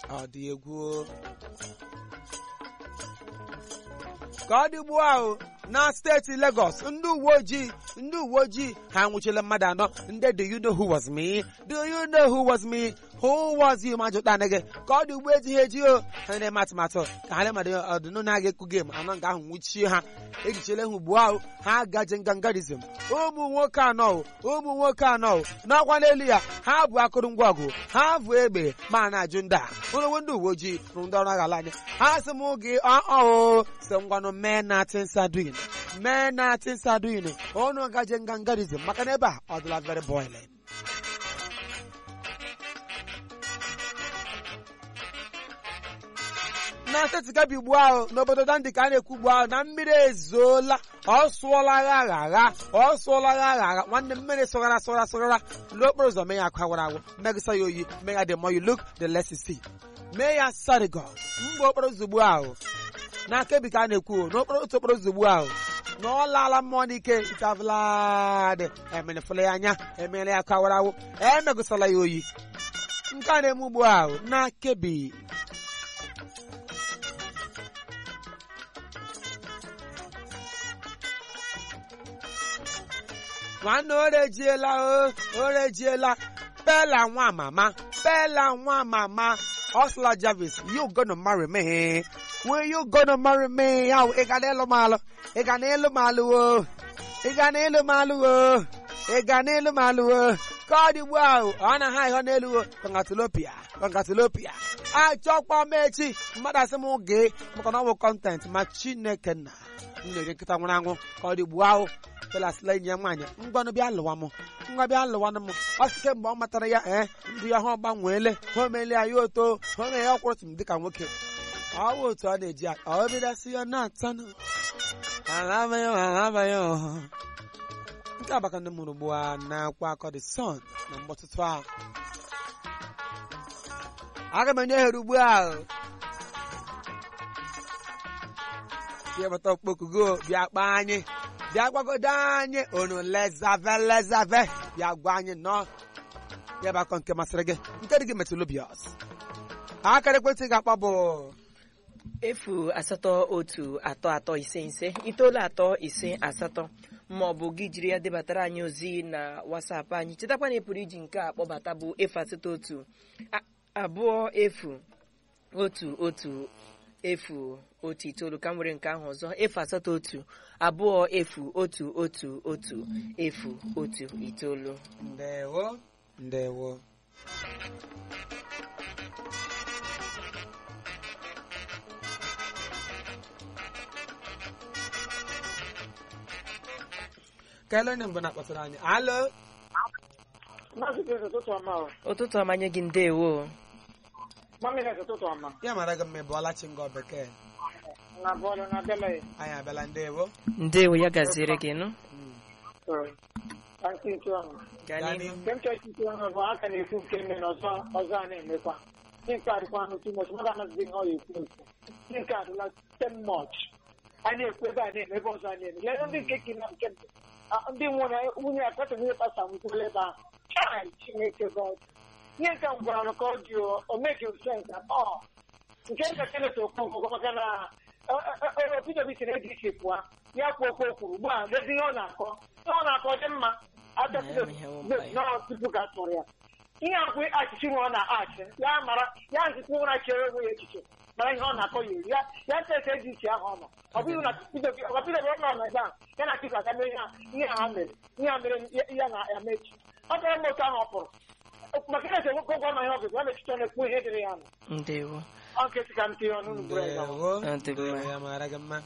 ọ dị egwu ka ọ dị ugbu ahụ na steeti Lagos ndị uwe ojii ndị uwe ojii ha nwụchila mmadụ anọ ndị do you know who was me do you know who was me who was you ma jụta gị ka ọ dị ugbu ejighị eji o ha na-eme atụmatụ ka ha lemadị ọdịnụ na-aga ekwu gem anọ nga ahụ nwụchie ha ejichela ha ugbu ahụ ha gaje ngangarizm ụmụ nwoke anọ ụmụ nwoke anọ n'ọkwa n'elu ya ha bụ akụrụngwa ọgụ ha bụ egbe ma na-ajụ ndị a ụlọwe ndị uwe ojii rụ ndị ọrụ agha ala anyị ha sị m gị ọọ sị ngwanụ mee natin sadin mee natin sadin ọnụ gaje ngangarizm maka na ebe a ọ dịla very boiling na steeti gabi ugbu ahụ n'obodo dandi ka a na-ekwu ugbu ahụ na mmiri ezoola ọ sụọla agha agha agha ọ sụọla agha agha agha nwanne mmiri sụghara sụghara sụghara n'okporo ụzọ mee ya akụ agwara agwụ megịsa ya oyi mee ya the more you look the less you see mee ya sarigo mgbe okporo ụzọ ugbu ahụ n'aka ebi ka a na-ekwu n'okporo otu okporo ụzọ ugbu ahụ na ọ laala mmụọ n'ike itavladị emerefụla ya anya emeela ya akụ agwara agwụ emegụsala ya oyi nke a na-eme ugbu ahụ n'aka ebi nwanne orejiela o orejiela pela nwa mama pela nwa mama Osla Jarvis you gonna marry me will you gonna marry me yaw ị ga n'elu m alụ ị ga n'elu m alụ o ị ga n'elu m alụ o ị ga n'elu m alụ o ka ọ dị ugbu ahụ ọ na ha ihe n'elu o kongatulopia kongatulopia achọkwa m echi mmadụ asị m gee maka na ọ bụ kọntent ma Chineke nna m na-eri nkịta nwụrụ anwụ ka ọ dị ugbu ahụ pelasịla enyi ya nwaanyị ngwanụ bịa lụwa m ngwa bịa lụwanụ m ọ sị kemgbe ọ matara ya ee ndụ ya ha gbanweele ha omele ya ya oto ha ome ya ọkwụrụtụ m dịka nwoke ọ bụ otu ọ na-eji aka ọ bịdasị ya na-atanụ alabaghị nke abaka ndị mụrụ ugbu a na-akwa akọ the sun na mgbọtụtụ ahụ aga m enye ohere ugbu ahụ bịa bata okpokugo bịa kpaa anyị bịa gwagodo anyị unu lezave lezave bịa gwa anyị nọ ya bụ akọ nke masịrị gị nke dị gị metụlobiọs akara ekwentị ga-akpọ bụ efu asatọ otu atọ atọ ise ise itoolu atọ ise asatọ ma ọ bụ gị jiri ya debatara anyị ozi na wasapụ anyị chetakwa na ị pụrụ iji nke a kpọbata bụ efu asatọ otu abụọ efu otu otu efu otu itoolu ka m nwere nke ahụ ọzọ efu asatọ otu abụọ efu otu otu otu efu otu itoolu ndewo ndewo kelee onye mbụ na-akpọtara anyị alo Maazị Grace, ụtụtụ ọma o. ụtụtụ ọmanye gị ndewo Mami Grace, ụtụtụ ọma. ya mara gị mma ị bụọla chi ngọ bekee Na bọọlụ na Bele. anyị abịala ndewo ndewo ya gaziere gị nụ Ka nke nke ọnụ. gaa Gaa n'ihu n'ihu. Nke m chọrọ ikwu ọnụ bụ aka na-ekwu nke mme na ọzọ ọzọ a na-emekwa. Ndị nke adịkwa ahụ too much, mmadụ anaghịzi ihe ọ na-ekwu ekwu. Ndị nke adịla too much. A na-ekwu ebe a na-eme ebe ọzọ a na-eme. Lee ndị nke kina nke ah, ndị nwụrụ nwunye akpata nwunye pasta nwụkwụla ebe ahụ. Chai Chineke God. Ihe nke m gwara m ka ọ dị o, o make sense at all. nke nka Kenneth Okonkwo maka na Peter Obi si na ADC pụọ ya kwuo okwu o kwuru ugbu a lezi ihe ọ na-akọ ihe ọ na-akọ dị mma atọpụta tupu ka atụrụ ya ihe akwụ achịchị nwe ọ na-achị ya mara ya nzikwa ụra chere onwe ya echiche mara ihe ọ na-akọ ya eri ya ya ntesa ADC ahụ ọ nọ ọ bụghị na Peter Obi ọgwa Peter Obi ọ nọ na ebe a ya na Peter aka mee ihe ha mere ihe ha mere ya na ya mechi ọ tọrọ m otu ahụ ọ pụrụ maka Kenneth Okonkwo ọ nọ ihe ọ bụ ya mechicha na-ekwu ihe dịrị ya nọ ndewo ọ nkịtị ka m tinye ọnụ n'ugboro ya ndewo Ọ dị mma. ndewo ya mara gị mma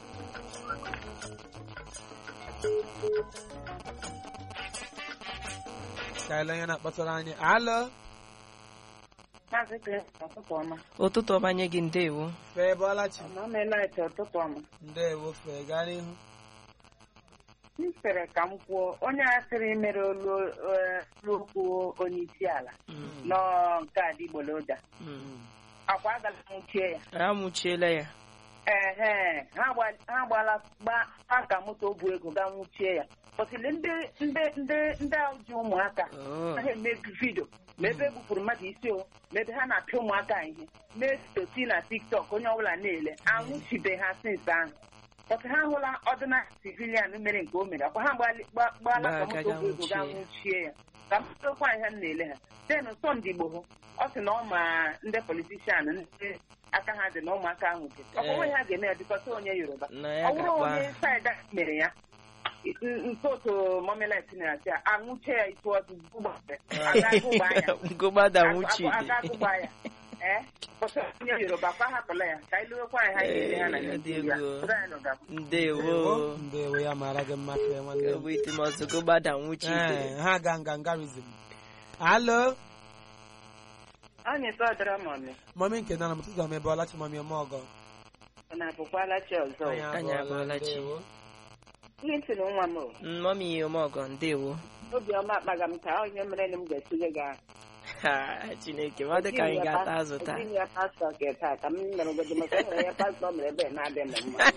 kelee onye na-akpọtara anyị alo Maazị Grace, ụtụtụ ọma. ụtụtụ ọmanye gị ndewo fee bụọla chi Ọma meela ete ụtụtụ ọma. ndewo fee gaa n'ihu M sịrị ka m kwuo onye a sịrị mere olu eh, olu okwu onye isi ala nọ nke adịgboloja Mm. akwa agala nwụchie ya a nwụchiela ya ehe ha gba- ha gbala gba aka moto bu ego ga nwụchie ya pọtịlị ndị ndị ndị ndị ahụ ji ụmụaka Oh. ha eme vidio ma ebe egbupụrụ mmadụ isi o ma ebe ha na-apịa ụmụaka ihe mee toti na tiktok onye ọbụla na-ele anwụchibe ha sinsi ahụ pọtụ ha hụla ọdịna civilian mere nke o mere akwa ha gbali- gba- gbala Gbaa ka aka moto ga bu ego ga nwụchie. nwụchie ya ka mkpụrụkwa ihe m na-ele ha den sọnde igbo ọ sị na ọ ma ndị politishan ndị aka ha dị na ụmụaka ahụ dị ọ bụrụ ha ga-eme ya dịkọta onye yoruba na ya ọ bụrụ ga-akpa onye saịda mere ya ntoto momelet na-asị ya anwụche ya itu ọdụ agagụgba ya Ngụgbada nwuchi agagụgba ya ee pọtụ onye yoruba kwa hapụla ya ka anyị lewekwa anyị ha ga-ere ha na Ee, dị naijiria egwu. Obodo anyị nọga- ndewo ndewo ya mara gị mma fee nwanne m bụ itimọzụ gụgbada nwuchi Ee, ha ga ngangarizm alo anyị tọdara mọmị mọmi nke nana m tụtụ m ebe ọlachi mọmi ọma ọgọ ọ na-abụkwala chi ọzọ Anyị abụọla chi. ndewo. ihe ntị na nwa m o. mọmi ọmọgọ ndewo obiọma akpaga m ka onye mere na m ga-etinye gị ahụ Ha, chineke ọ dị ka anyị ga-ata azụ taa Etinye ya pastọ nke taa ka m mere obodo maka enwere ya pastọ mere ebe na-adị m mma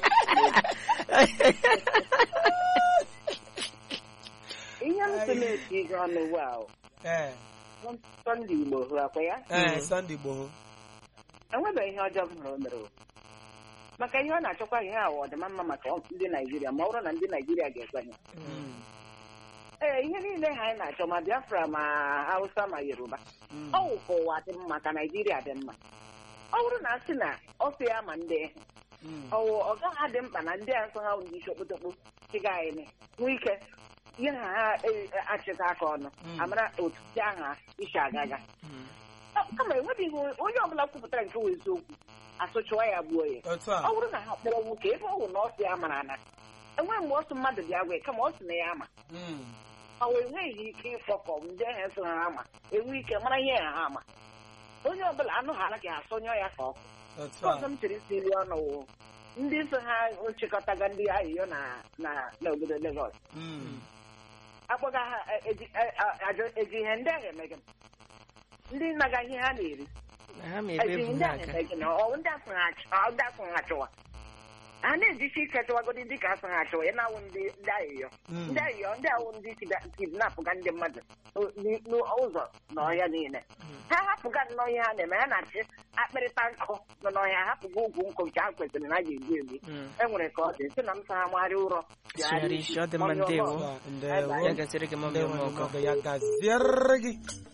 ihe m sị na-eti gị ọnụ ugbu a o, ee sọnde igbo hụ akwa ya ee Mm. sọnde gboo enwebeghị ihe ọjọọ m hụrụ o mere o. maka ihe ọ na-achọkwa ihe awa ọdịma mma maka ndị naijiria ma ọ bụrụ na ndị naijiria ga-ekwenye ee ihe niile ha anyị na-achọ ma biafra ma hausa ma yoruba ọ wụ ka ụwa dị mma ka naijiria dị mma ọ bụrụ na a sị na ọ sị ya ma ndị ọwụ ọ gaghị adị mkpa na ndị a nsọ ha ndị isi okpotokpo chịga anyị nwee ike ihe na ha e- achịta aka ọnụ Mm. amara otu ndị aha isi agaga Ọ- kama enwebeghị onye ọbụla kwupụtara nke wụ eziokwu asụchụwa ya gbuo ya otu a ọ bụrụ na ha kpọrọ nwoke ebe ọ bụ na ọ sị ya mara na enweghị mgbe ọ sị mmadụ bịa gwa ya kama ọ sị na ya ama Mm. ọ wụ enweghị ike ịkpọkọ ndị ahụ sị ha ama enwe ike mara ihe ha ama onye ọbụla anụ ha anaghị asọnyọ ya ka ọkụ otu ọzọ a m chere isi nri ọnụ wụ ndị so ha chịkọtaga ndị ayịyọ na na n'obodo Lagos Mm. akpọga ha e- eji- e- a- ajọ- eji ihe ndị ahụ eme gị ndị naga ihe ha na-eri ha ma ebe eji bụ ndị ahụ n'aka eme gị na ọ ndị asụ ha ach- ọ ndị asụ ha chụwa ha na-ejisi ike chụwagodi ndị ka asụ ha chụwa ya na-awụ ndị ndị ayịyọ Mm. ndị ayịyọ ndị awụ ndị kidnapụga ndị mmadụ o- n- n'ụzọ na ọhịa niile ha hapụga nnọọ ihe ha na-eme ha na-achị akpịrịta nkụ nọ n'ọhịa hapụga ugwu nkụ nke ha kwesịrị na a ga-egbu egbu Mm. enwere ka ọ dị sị na m sa ha magharị ụrọ Sụgharị isi, ọ dị mma, Onye ọma ndewo. ọzọ. ndewo ya gasịrị gị mọmi ndewo ọmọgọ ọmọgọ ya gaziere gị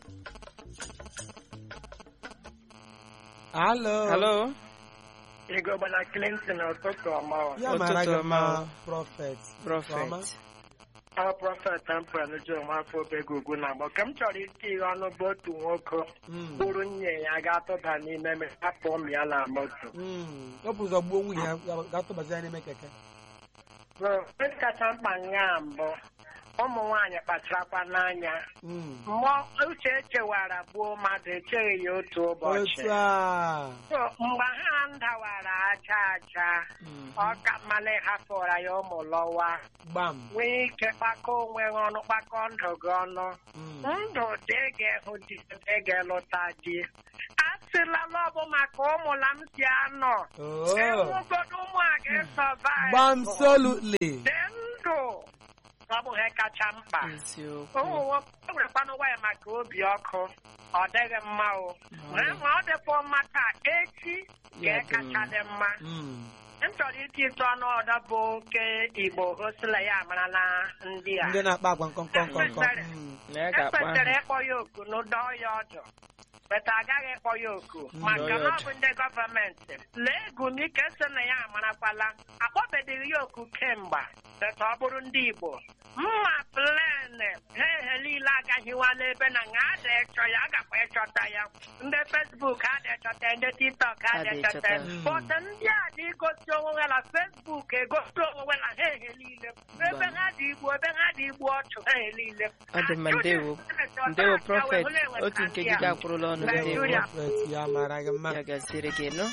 alo halo Ego gbala Clinton ụtụtụ ọma ọ. ya mara Ụtụtụ gị ọma mma o. prọfet prọfet Ọ prọfet Amprel John afọ obego ugwu na agbọ. Ka m chọrọ iti ihe ọnụ bụ otu nwoke Mm. bụrụ nwunye ya ga-atụba n'ime mmiri, hapụ ụmụ ya na moto. Mm. ọ bụ ụzọ gbuo nwunye ya ga-atụbazi ya n'ime keke Ihe kacha mkpa nga mbụ ụmụ nwaanyị kpacharakwa n'anya Mm. mmụọ uche echewara gbuo mmadụ echeghị ya otu ụbọchị otu a So, mgbe ha ndawara aja aja ọ ka mmalị hapụra ya ụmụ lọwa gbam nwee ike kpakọ onwe ha ọnụ kpakọ ndụ gị ọnụ Mm. ndụ dị ga-ehụ di dị ga-elụta di a sịla na ọ bụ maka ụmụla m si anọ Oh. enwegodo ụmụ a ga-esọvaịvụ gbam solutly dị ndụ ọ bụ ihe kacha mkpa eziokwu ụmụ nwoke e werekwanụ waya maka obi ọkụ ọ dịghị mma o Ee, ma ọ dịkwa mma taa echi Ya dị ga-ekacha mma. dị mma Mm. m chọrọ iti ịtụ ọnụ ọdọ bụ oke igbo osila ya amarala ndị a ndị na-akpa agwa nkọnkọnkọnkọ Ekwesịrị. Mm. na ya ga-akpa ekwesịrị ịkpọ ya oku n'ụdọ ya ọdụ beta agaghị ịkpọ ya oku maka Dọọ ya na ọ ọdụ. bụ ndị gọọmenti lee egumike si na ya amarakwala akpọbeghị ya oku kemgbe beta ọ bụrụ ndị igbo mma plen ha ehe niile agaghịwala ebe na nga ada ịchọ ya agakwa ịchọta ya ndị fesbuk ada ịchọta ya ndị tiktok ada Ada ịchọta ya ịchọta. bọt ndị a dị igosi onwe ha na fesbuk egosi onwe ha ha ehe niile ebe ha dị igbu ebe ha dị igbu ọchụ ha ehe niile ọ dị mma ndewo ndewo prọfet otu nke gị gakwurula ọnụ Ndewo, ndewo Nigeria. prọfet ya mara gị mma ya gasịrị gị nọ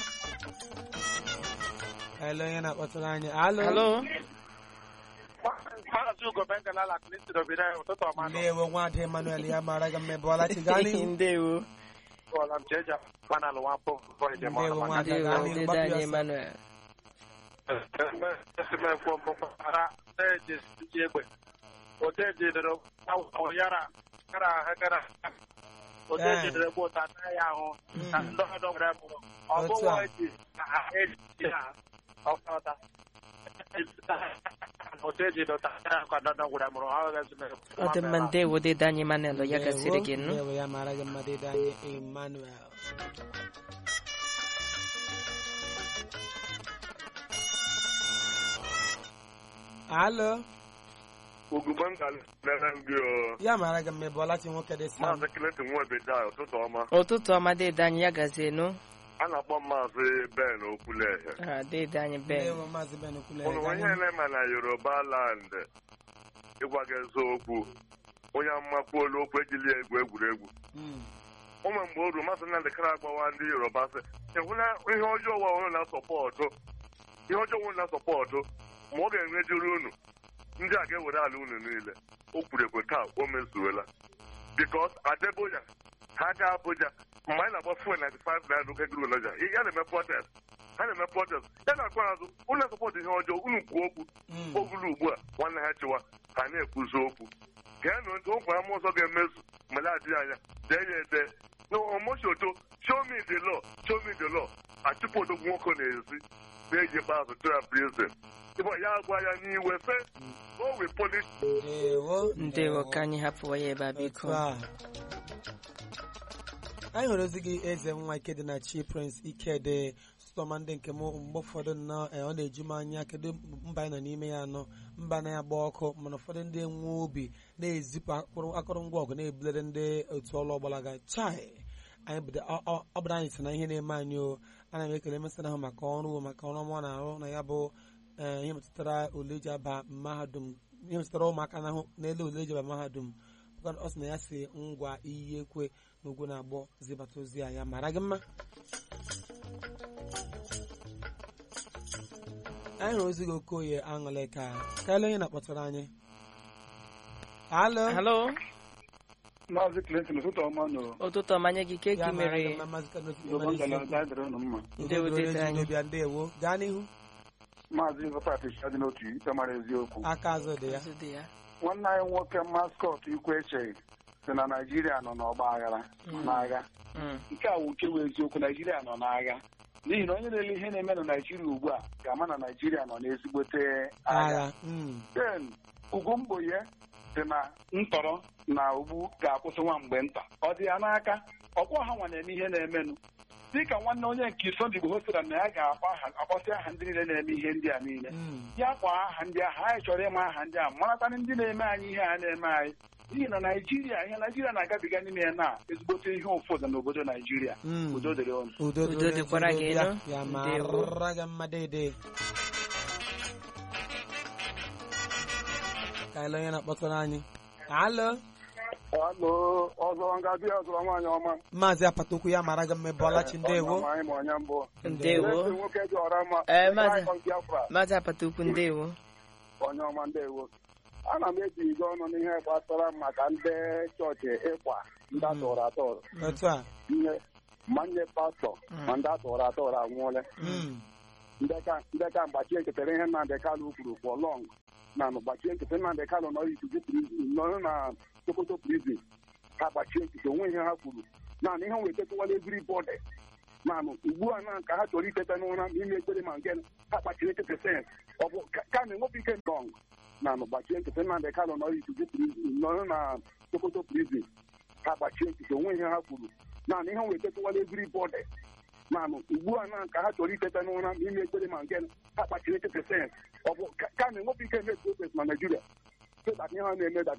ele onye na-akpọtụrụ anyị alo halo Maazị Ugo Bengalala Clinton obido anyị ụtụtụ ọma nọ. ndewo nwadị emmanuel ya mara gị mma ịbụọla chi gaa n'ihu ndewo Bọọlụ m Jeja Manal Wampo bọọlụ njem Ndewo, ọma. nwa- ndewo Gaa n'ihu, dede gbapụ ya anyị ọsọ. emmanuel esemokwu mpaghara na-eji ji egbe ote jidere yara gara gara ote Eh. jidere bụ ụta na ya ahụ na ndọdọ nwere mụrụ ọ Otu bụghị a. eji na ha eji ha ọkọta ote jidere ụta na ya ka ndọdọ nwere mụrụ ha agaghị esemokwu ọ dị mma ndewo dede anyị manel ya gasịrị gị nụ Ndewo ya mara gị mma dịda anyị Emmanuel alo ugugbe m ga-lere gị o ya mara gị mma ebe ọlachi nwoke dị sam maazị Clinton nwebeda ụtụtụ ọma ụtụtụ ọma dede anyị ya gazie nụ a na-akpọ maazị Ben Okwulehe Ah, dede anyị ben Ndewo maazị Ben Okwule ụnụ onye na-eme na Yoruba land ịgwa gị eziokwu onye amakwuolu okwu ejili egwu egwuregwu Mm. ụmụ mgbe oru masị Nnamdị Kara agbawa ndị Yoruba sị ịhụla ihe ọjọọ ụwa ụnụ na-asọpọtụ ihe ọjọọ ụnụ na-asọpọtụ ma ọ ga-enwejuru unu ndị a ga-ewere ala unu niile o kwuru ekwe taa o mezuola bikos Adeboya ha ga Abuja mgbe anyị na-agba fuel 95 naira n'oke guru naja ya na-eme protest ha na-eme protest ya na-akwa azụ unu na-asọpọtụ ihe ọjọọ unu kwuo okwu Mm. ogulu ugbu a nwanne ha chịwa ha na-ekwuzi okwu geenụ ntị okwu ama ọzọ ga-emezu mgbe na-adịghị anya dee ya ede n'omosioto show me the law show me the law achụpụ odogwu nwoke na-ezi na-eji ikpeazụ tụọ ya prison ịbụ ya gwa ya n'iwe sị o we polish Ndewo ndewo ka anyị hapụwa ya ebe a biko Otu a. anyị hụrụ ozi gị eze nwa ike dị na chi prince ikede sụtọma ndị nke m mgbe ụfọdụ nnọọ eh, ọ na-eju m anya kedu mba anyị nọ n'ime ya nọ mba na-agba ọkụ mana ụfọdụ ndị nwe obi na-ezipụ akụrụ- akụrụngwa ọgụ na-ebulere ndị otu ọlụ ọgbalaga chai anyị bụ ọ- ọ ọ bụrụ anyị si na ihe na-eme anyị o ana m ekele mesịrị ahụ maka ọrụ o, maka ọrụ ọma ọ na-arụ na ya bụ eh, ihe metụtara ule eji aba mahadum ihe metụtara ụmụaka n'ahụ n'elu ule eji aba mahadum Bụkwa na ọ sị na ya si ngwa iyi ekwe n'ugwu na-agbọ zibata ozi a ya mara gị mma anyị hụrụ ozi gị okoye aṅụle ka kaela onye na-akpọtara anyị alo halo Maazị Clinton ụtụtụ ọma nọ ụtụtụ ọma nye gị ke ya gị mara gị mere mma maazị Kenneth n'obo Emmanuel ngalaba dịrị ụnụ mma Ndewo, Udo dịrị dịrị anyị. Ejidobịa, ndewo gaa n'ihu maazị Vọpat dị n'otu ikpe mara eziokwu aka azụ dị ya Azụ dị ya nwanne anyị nwoke maskọt ikwu eche si na Naịjirịa nọ n'ọgba aghara n'agha Mm. nke a wụ nke wụ eziokwu Naịjirịa nọ n'agha n'ihi na onye na-ele ihe na-eme na Naịjirịa ugbu a ga-ama na Naịjirịa nọ n'ezigbote agha agha mm. den ugwu mgboye dị na ntọrọ na ugbu ga-akwụsị nwa mgbe nta ọ dị ya n'aka ọkwọ ha nwa na-eme ihe na-emenụ dịka nwanne onye nke Sunday Igboho sịra na ya ga-akpọ aha akpọsị aha ndị niile na-eme ihe ndị a niile Mm. ya kwa aha ndị ahụ anyị chọrọ ịma aha ndị a maratanị ndị na-eme anyị ihe a na-eme anyị n'ihi na Naịjirịa ihe Naịjirịa na-agabiga n'ime ya na ezigbote ihe ụfọdụ n'obodo Naịjirịa Mm. udo dịrị ọnụ udo Udo dịkwara gị, Ejidobịa, nụ. ya Ndewo. mara gị mma dede kaela onye na-akpọtara anyị alo alo ọzọ ngabi ọzọ nwaanyị ọma maazị apatokwu ya mara gị mma ebe ọlachi ndewo anyị ma onye mbụ ndewo nwoke dị ọra mma Eh, maazị. Anyị ọ Biafra maazị apata ukwu ndewo onye ọma ndewo ana m ebigo ọnụ n'ihe gbasara maka ndị chọọchị ịkwa ndị atọrọ atọrọ otu a ihe ma ndị pastọ ma ndị atọrọ atọrọ anwụọla Mm. ndị ka- ndị ka mgbachie nkịtịrị ihe Nnamdị Kalụ kwuru for long na nụ gbachie nkịtị Nnamdị Kalụ nọ ikuku prison nọ na Sokoto prison ha gbachie nkịtị onwe ihe ha kwuru naanị ihe wee tetụwala everybody naanị ugbu a na ka ha chọrọ iteta n'ụra ma ime ekpere ma nke ha gbachiri nkịtị sens ọ bụ ka- ka na-enwepụ ike ndọng naanị gbachie nkịtị Nnamdị Kalụ nọ ikuku prison nọ na Sokoto prison ha gbachie nkịtị onwe ihe ha kwuru naanị ihe wee tetụwala everybody naanị ugbu a na ka ha chọrọ iteta n'ụra ma ime ekpere ma nke ha kpachiri nkịtị sens ọ bụ ka ka na-enwepụ ike eme protest na Naịjirịa so that ihe ha na-eme that